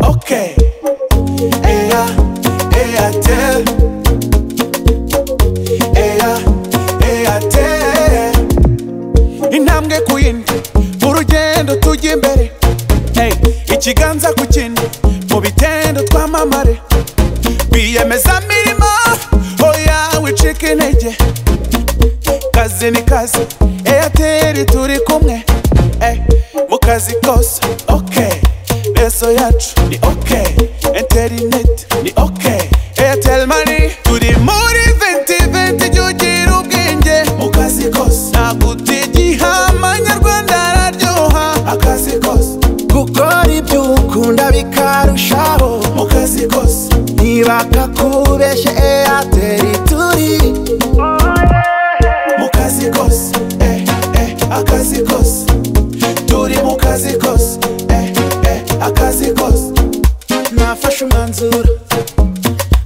Okay. Eya, eya tell. Eya, eya tell. Intambwe ku yindi, mu rugendo tujya imbere. Hey, ikiganza ku kindi, mu bitendo twamamare. Biyemeza mirimo, oya wicika intege. Kazi ni kazi, Eyateri turi kumwe. Hey, mu kazi kose, okay. Rezo yacu ni okay. Internet ni okay. Airtel money turi muri 2020 jya ugira ubwenge mu kazi kose. Ntabwo utigihama nyarwanda araryoha akazi kose. gukora ibyo ukunda bikarushaho Mu kazi kose. ntibakakubeshye eyateri turi mu kazi kose eh eh akazi kose turi mu kazi kose eh eh akazi kose nafashe umwanzuro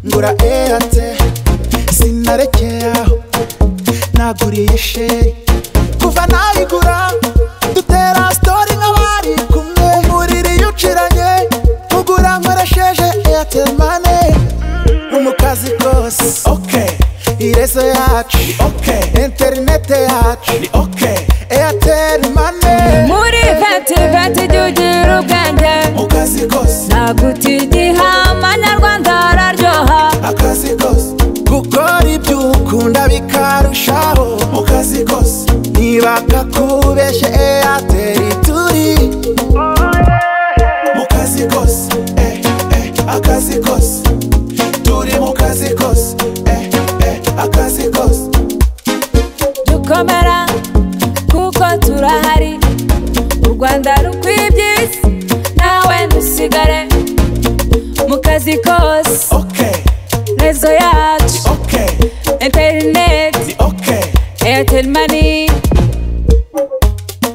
ngura eyateri sinarekeye aho naguriye sheri kuva nayigura dutera sitori nk'abari kumwe umuriri iyo uciranye ugura nkoresheje eyateri mane ni mu kazi kose okay irezo yacu okay interinete yacu ni okay eyateri mane muri venti venti jya ugira ubwenge mu kazi kose ntabwo utigiha amanyarwanda araryoha akazi kose gukora ibyo ukunda bikarushaho mu kazi kose ntibakakubeshye eyateri turi mu kazi kose eh eh akazi kose turi mu kazi kose eh eh akazi kose dukomera kuko turahari u rwanda rukwibyisi nawe dusigare mu kazi kose okay rezo yacu okay interineti ni okay eyateri mani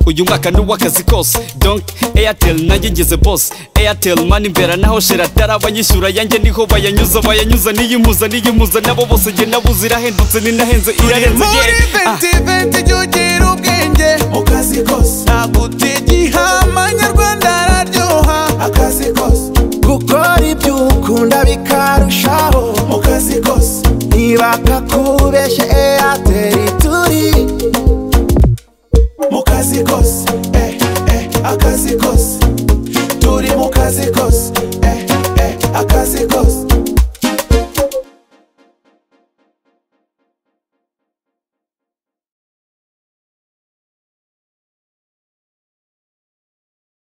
uyu mwaka ni uw'akazi kose donk airtel nanjye ngeze bose airtel mani mbera naho shera atarabanyishyura yanjye niho bayanyuza bayanyuza niyimpuza niyimpuza nabo bose jye nabuze irahendutse ninahenze irarenze muri yewe. Ah. ventiventi jya ugira ubwenge mu kazi kose ntabwo utigiha amanyarwanda araryoha akazi kose gukora ibyo ukunda bikarushaho mu kazi kose ntibakakubeshye eyateri